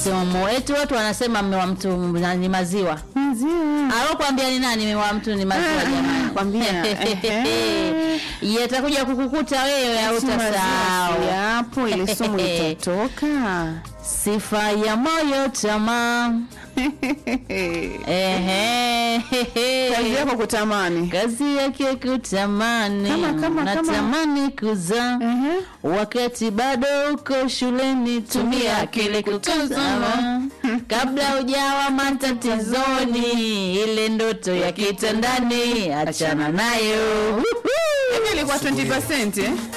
sumu. Eti watu wanasema mme wa mtu ni maziwa. Maziwa. Alokuambia ni nani mme wa mtu ni maziwa Ah, jamani? kwambia, ehe. Yatakuja kukukuta wewe hautasahau. Yapo ile sumu itatoka. Sifa ya moyo tamaa. Ehe. Kazi yako kutamani. Kazi yake kutamani. Kama- kama- kama- Natamani kuzaa. Ehe. Wakati bado uko shuleni, tumia akili kutazama kabla hujawa matatizoni. Ile ndoto ya kitandani, achana nayo. Hivi ilikuwa 20% eh?